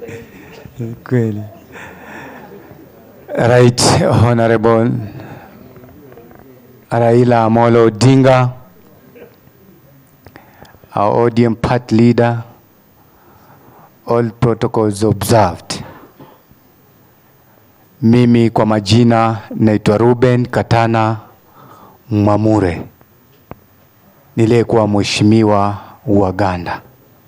Kweli. Right Honorable Raila Amolo Odinga, our ODM part leader, all protocols observed. Mimi kwa majina naitwa Ruben Katana Mwamure, niliyekuwa mheshimiwa wa Uganda,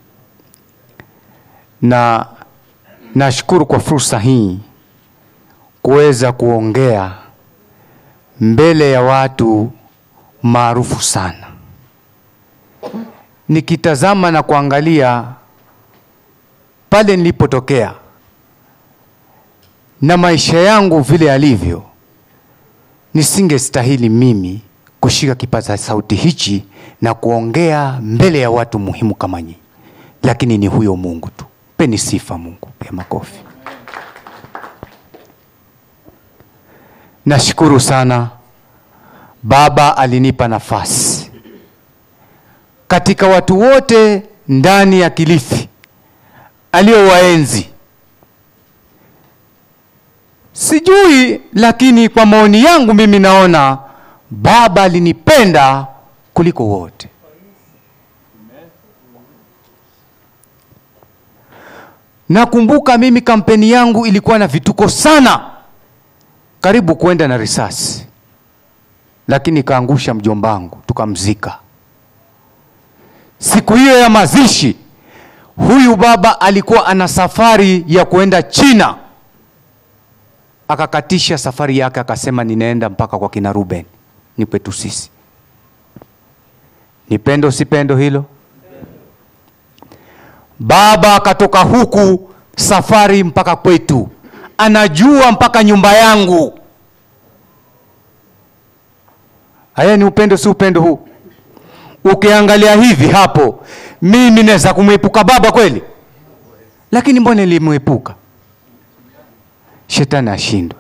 na nashukuru kwa fursa hii kuweza kuongea mbele ya watu maarufu sana. Nikitazama na kuangalia pale nilipotokea na maisha yangu vile yalivyo, nisingestahili mimi kushika kipaza sauti hichi na kuongea mbele ya watu muhimu kama nyinyi, lakini ni huyo Mungu tu. Peni sifa Mungu ya makofi. Nashukuru sana Baba alinipa nafasi katika watu wote ndani ya Kilifi aliowaenzi, sijui, lakini kwa maoni yangu mimi naona Baba alinipenda kuliko wote. Nakumbuka mimi kampeni yangu ilikuwa na vituko sana, karibu kuenda na risasi, lakini kaangusha mjombangu, tukamzika. Siku hiyo ya mazishi, huyu baba alikuwa ana safari ya kuenda China, akakatisha safari yake, akasema ninaenda mpaka kwa kina Ruben, ni kwetu sisi. Ni pendo si pendo hilo? Baba akatoka huku safari mpaka kwetu, anajua mpaka nyumba yangu. Haya ni upendo si upendo huu? Ukiangalia hivi hapo, mimi naweza kumwepuka baba kweli, lakini mbona nilimwepuka? Shetani ashindwe.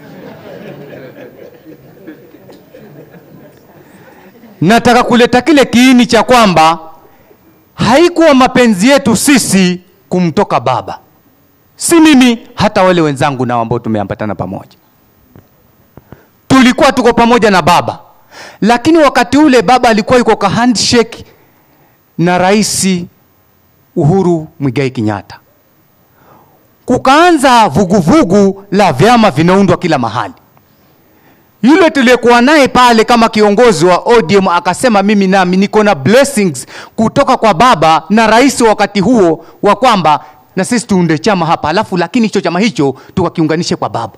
Nataka kuleta kile kiini cha kwamba haikuwa mapenzi yetu sisi kumtoka baba, si mimi, hata wale wenzangu nao ambao tumeambatana pamoja, tulikuwa tuko pamoja na baba, lakini wakati ule baba alikuwa yuko ka handshake na Rais Uhuru Mwigai Kenyatta, kukaanza vuguvugu la vyama vinaundwa kila mahali. Yule tuliyekuwa naye pale kama kiongozi wa ODM akasema, mimi nami niko na blessings kutoka kwa baba na rais wakati huo wa kwamba na sisi tuunde chama hapa, alafu lakini hicho chama hicho tukakiunganishe kwa baba.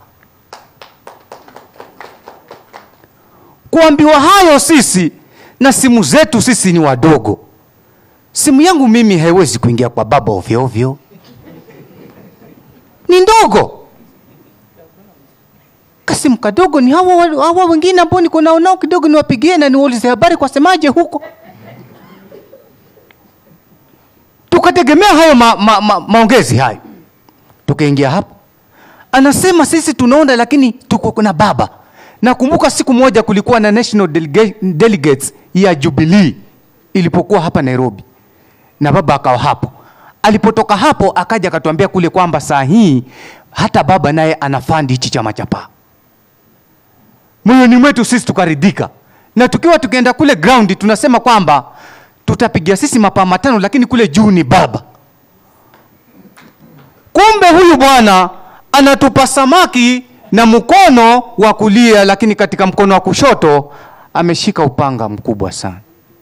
Kuambiwa hayo sisi na simu zetu sisi ni wadogo. Simu yangu mimi haiwezi kuingia kwa baba ovyo ovyo, ni ndogo kasimu kadogo ni hawa, hawa wengine ambao niko nao nao kidogo, niwapigie na niwaulize habari kwa semaje huko. Tukategemea hayo ma, ma, ma, maongezi hayo, tukaingia hapo, anasema sisi tunaona, lakini tuko na baba. Nakumbuka siku moja kulikuwa na national delega, delegates ya Jubilee ilipokuwa hapa Nairobi, na baba akawa hapo. Alipotoka hapo akaja akatuambia kule kwamba saa hii hata baba naye anafandi hichi chama cha PAA moyoni mwetu sisi tukaridhika, na tukiwa tukienda kule ground tunasema kwamba tutapigia sisi mapaa matano, lakini kule juu ni baba. Kumbe huyu bwana anatupa samaki na mkono wa kulia, lakini katika mkono wa kushoto ameshika upanga mkubwa sana.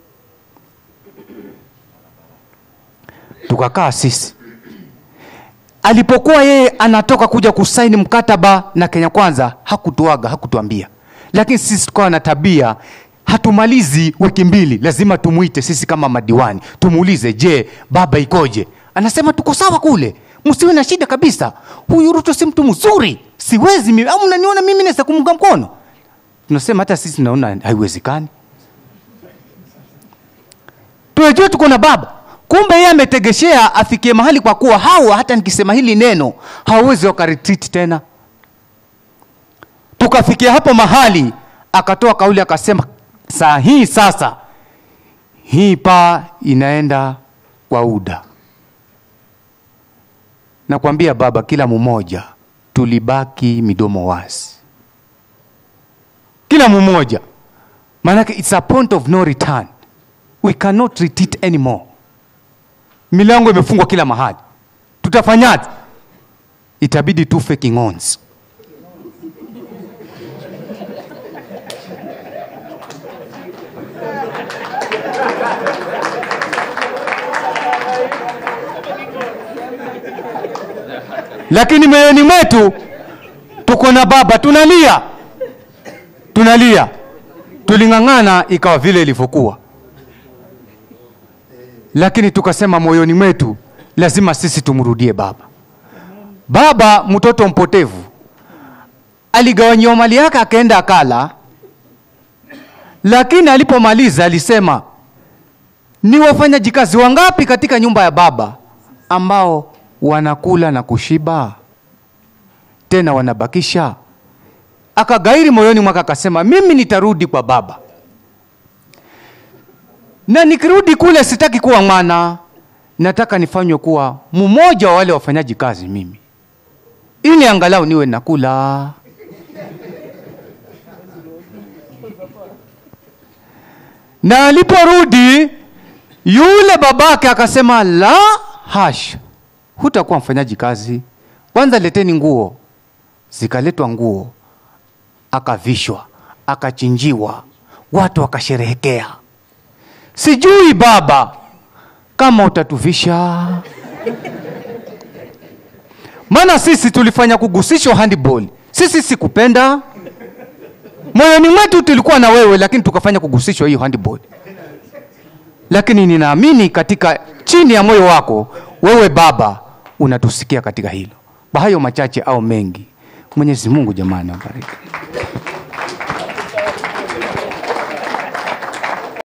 Tukakaa sisi alipokuwa yeye anatoka kuja kusaini mkataba na Kenya Kwanza, hakutuaga hakutuambia, lakini sisi tukawa na tabia, hatumalizi wiki mbili, lazima tumuite sisi kama madiwani, tumuulize, je, baba ikoje? Anasema tuko sawa kule, msiwe na shida kabisa. Huyu Ruto si mtu mzuri, siwezi mimi, au mnaniona mimi naweza kumunga mkono? Tunasema hata sisi tunaona haiwezekani, tunajua tuko na baba kumbe yeye ametegeshea afikie mahali, kwa kuwa hawa hata nikisema hili neno hawawezi wakaretreat tena. Tukafikia hapo mahali, akatoa kauli akasema, saa hii sasa hii paa inaenda kwa UDA. nakwambia baba kila mmoja tulibaki midomo wazi kila mmoja maanake it's a point of no return we cannot retreat anymore milango imefungwa kila mahali tutafanyaje itabidi tufe king'onzi lakini moyoni mwetu tuko na baba tunalia tunalia tuling'ang'ana ikawa vile ilivyokuwa lakini tukasema moyoni mwetu lazima sisi tumrudie baba baba mtoto mpotevu aligawanyiwa mali yake akaenda akala lakini alipomaliza alisema ni wafanyajikazi wangapi katika nyumba ya baba ambao wanakula na kushiba tena wanabakisha akagairi moyoni mwake akasema mimi nitarudi kwa baba na nikirudi kule sitaki kuwa mwana nataka nifanywe kuwa mmoja wa wale wafanyaji kazi mimi ili angalau niwe nakula na aliporudi yule babake akasema la hasha hutakuwa mfanyaji kazi kwanza leteni nguo zikaletwa nguo akavishwa akachinjiwa watu wakasherehekea sijui baba kama utatuvisha maana sisi tulifanya kugusishwa handball sisi sikupenda moyoni mwetu tulikuwa na wewe lakini tukafanya kugusishwa hiyo handball lakini ninaamini katika chini ya moyo wako wewe baba unatusikia katika hilo kwa hayo machache au mengi mwenyezi mungu jamani awabariki